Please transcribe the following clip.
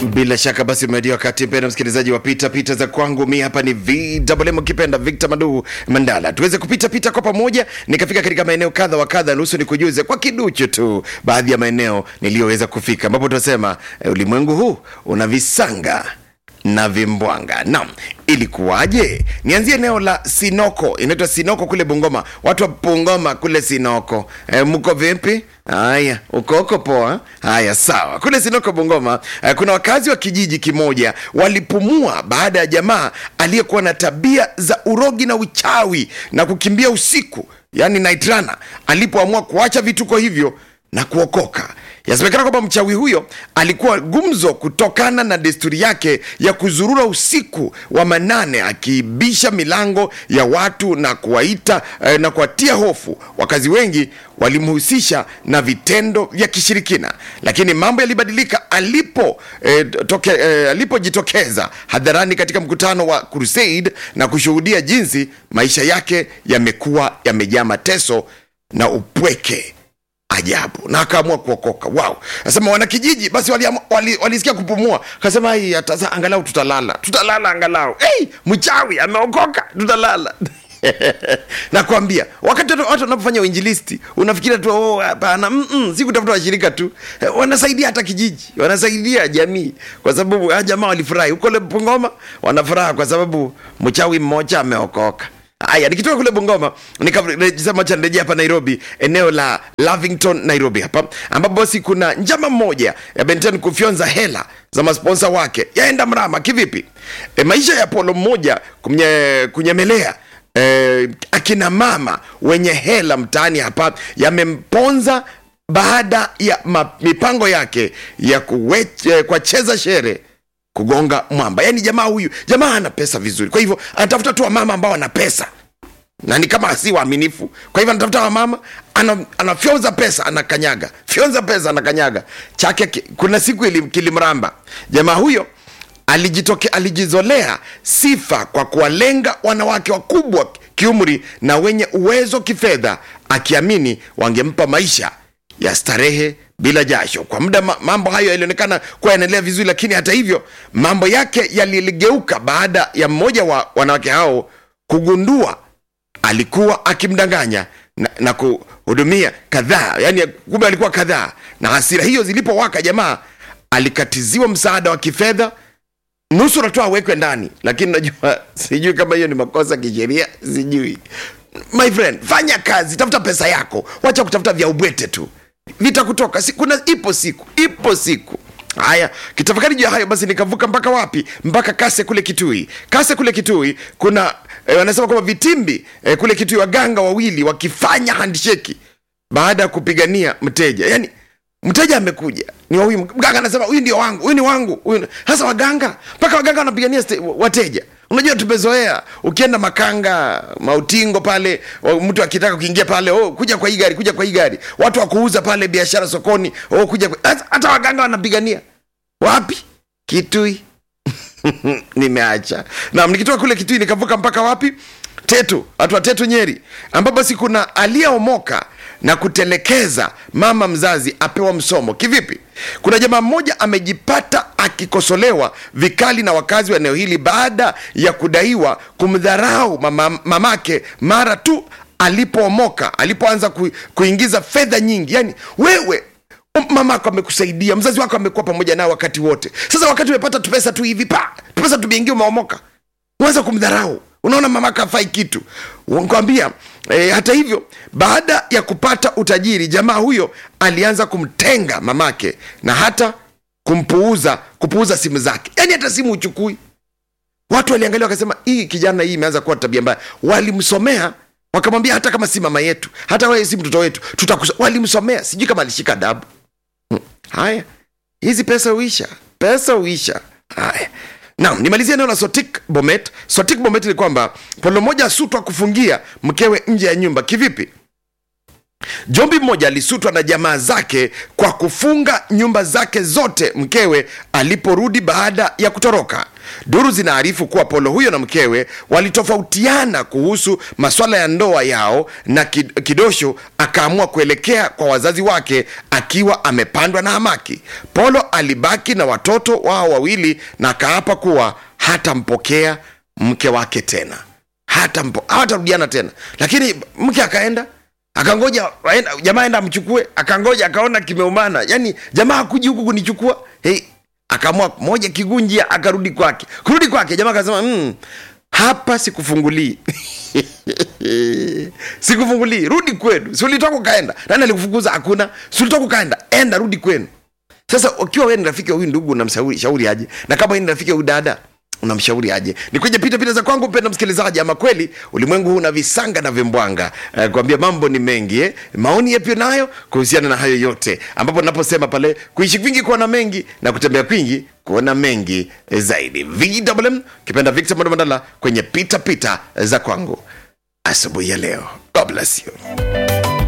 Bila shaka basi umedia wakati mpenda msikilizaji wa pita pita za kwangu. Mi hapa ni VMM ukipenda Victor Madu Mandala, tuweze kupita pita kwa pamoja, nikafika katika maeneo kadha wa kadha. Nusu ni kujuze kwa kiduchu tu baadhi ya maeneo niliyoweza kufika, ambapo tunasema eh, ulimwengu huu una visanga na vimbwanga. Naam, ilikuwaje? Nianzie eneo la Sinoko, inaitwa Sinoko kule Bungoma. Watu wa Bungoma kule Sinoko, e, mko vipi? Haya, uko uko poa? Haya, sawa. Kule Sinoko Bungoma, e, kuna wakazi wa kijiji kimoja walipumua baada ya jamaa aliyekuwa na tabia za urogi na uchawi na kukimbia usiku, yani night runner, alipoamua kuacha vituko hivyo na kuokoka. Yasemekana kwamba mchawi huyo alikuwa gumzo kutokana na desturi yake ya kuzurura usiku wa manane akiibisha milango ya watu na kuwaita eh, na kuwatia hofu. Wakazi wengi walimhusisha na vitendo vya kishirikina, lakini mambo yalibadilika alipo eh, toke, eh, alipojitokeza hadharani katika mkutano wa Crusade na kushuhudia jinsi maisha yake yamekuwa yamejaa mateso na upweke ajabu na akaamua kuokoka. Wow, nasema wanakijiji basi walisikia wali, walisikia kupumua, akasema "Ai, hata sasa angalau tutalala, tutalala angalau. Hey, mchawi ameokoka, tutalala nakwambia wakati watu watu wanapofanya uinjilisti unafikiria tu oh, hapana mm -mm, si kutafuta washirika tu Eh, wanasaidia hata kijiji wanasaidia jamii kwa sababu ah, jamaa walifurahi huko le Bungoma wanafuraha kwa sababu mchawi mmoja ameokoka haya nikitoka kule bungoma nikasema cha nirejea hapa nairobi eneo la lavington nairobi hapa ambapo basi kuna njama mmoja ya benten kufyonza hela za masponsa wake yaenda mrama kivipi e, maisha ya polo mmoja kumye, kunyemelea e, akina mama wenye hela mtaani hapa yamemponza baada ya ma, mipango yake ya kuwe, eh, kuwacheza shere kugonga mwamba yaani jamaa huyu jamaa ana pesa vizuri kwa hivyo anatafuta tu wamama ambao wana pesa na ni kama si waaminifu kwa hivyo anatafuta wamama ana, anafyonza pesa anakanyaga fyonza pesa anakanyaga chake ki- kuna siku ili- kilimramba jamaa huyo alijitoke, alijizolea sifa kwa kuwalenga wanawake wakubwa kiumri na wenye uwezo kifedha akiamini wangempa maisha ya starehe bila jasho kwa muda ma- mambo hayo yalionekana kuwa yanaendelea vizuri lakini hata hivyo mambo yake yaligeuka baada ya mmoja wa wanawake hao kugundua alikuwa akimdanganya na, na kuhudumia kadhaa yani kumbe alikuwa kadhaa na hasira hiyo zilipowaka jamaa alikatiziwa msaada wa kifedha nusura tu awekwe ndani lakini najua sijui kama hiyo ni makosa kisheria sijui my friend fanya kazi tafuta pesa yako wacha kutafuta vya ubwete tu vitakutoka si, kuna ipo siku ipo siku haya kitafakari juu ya hayo basi nikavuka mpaka wapi mpaka kase kule kitui kase kule kitui kuna eh, wanasema kwamba vitimbi eh, kule kitui waganga wawili wakifanya handsheki baada ya kupigania mteja yani mteja amekuja ni wa huyu mganga anasema huyu ndio wangu huyu ni wangu huyu ni-" sasa waganga mpaka waganga wanapigania ste- wateja unajua tumezoea ukienda makanga mautingo pale wa- mtu akitaka kuingia pale oh, kuja kwa hii gari kuja kwa hii gari watu wa kuuza pale biashara sokoni oh, kuja kwa... Sasa hata waganga wanapigania wapi kitui nimeacha nam nikitoka kule kitui nikavuka mpaka wapi tetu watu wa tetu nyeri ambapo basi kuna aliyeomoka na kutelekeza mama mzazi apewa msomo kivipi kuna jamaa mmoja amejipata akikosolewa vikali na wakazi wa eneo hili baada ya kudaiwa kumdharau mama, mamake mara tu alipoomoka alipoanza ku, kuingiza fedha nyingi yani wewe mamako amekusaidia mzazi wako amekuwa pamoja nao wakati wote sasa wakati umepata tupesa tu hivi pa tupesa tumeingia umeomoka uanza kumdharau unaona mamako afai kitu kwambia e, hata hivyo baada ya kupata utajiri jamaa huyo alianza kumtenga mamake na hata kumpuuza kupuuza simu zake yaani hata simu uchukui watu waliangalia wakasema hii kijana hii imeanza kuwa tabia mbaya walimsomea wakamwambia hata kama si mama yetu hata wewe si mtoto wetu tutakuso walimsomea sijui kama alishika adabu Hmm. haya hizi pesa huisha pesa huisha haya naam nimalizia eneo la sotik bomet sotik bomet ni kwamba polo moja asutwa kufungia mkewe nje ya nyumba kivipi jombi mmoja alisutwa na jamaa zake kwa kufunga nyumba zake zote mkewe aliporudi baada ya kutoroka duru zinaarifu kuwa polo huyo na mkewe walitofautiana kuhusu maswala ya ndoa yao na Kid- kidosho akaamua kuelekea kwa wazazi wake akiwa amepandwa na hamaki polo alibaki na watoto wao wawili na akaapa kuwa hatampokea mke wake tena hata mpo hawatarudiana tena lakini mke akaenda akangoja waenda- jamaa enda amchukue akangoja akaona kimeumana yani jamaa hakuji huku kunichukua hey, akaamua moja kigunjia akarudi kwake kurudi kwake jamaa akasema mm, hapa sikufungulii sikufungulii rudi kwenu si ulitoka ukaenda nani alikufukuza hakuna si ulitoka ukaenda enda rudi kwenu sasa ukiwa wewe ni rafiki wa huyu ndugu unamshauri shauri aje na kama wewe ni rafiki wa huyu dada unamshauri aje ni kwenye pita pita za kwangu mpenda msikilizaji ama kweli ulimwengu huu una visanga na vimbwanga eh, kuambia mambo ni mengi eh? maoni yapi nayo kuhusiana na hayo yote ambapo naposema pale kuishi kwingi kuona mengi na kutembea kwingi kuona mengi eh, zaidi vwm kipenda victor mandamandala kwenye pita pita za kwangu asubuhi ya leo god bless you